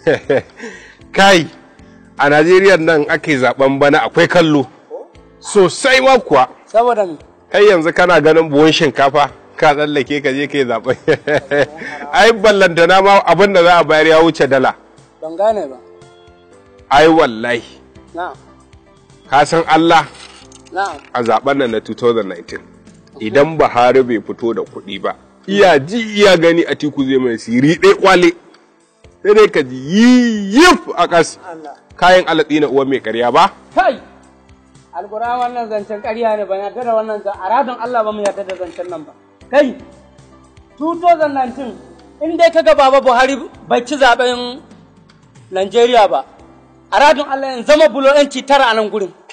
kai a najeriya nan ake zaben bana akwai kallo sosai ma kuwa saboda me kai yanzu kana ganin buhun shinkafa ka tsallake ka je ka yi zaben ai ballantana ma abin da za a bayar ya wuce dala ban gane ba ai wallahi na'am ka san allah na'am a zaben nan na 2019 idan buhari bai fito da kuɗi ba iya ji iya gani a tiku zai mai siri ɗaya kwale sai dai ka ji yif a ƙas Allah kayan alatsi na uwan mai karya ba kai alƙura wannan zancen ƙarya ne ban yarda da wannan zan a radon Allah ba mu yarda da zancen nan ba kai 2019 in dai kaga baba Buhari bai ci zaben Najeriya ba a radon Allah in zama bulo yanci tara a nan gurin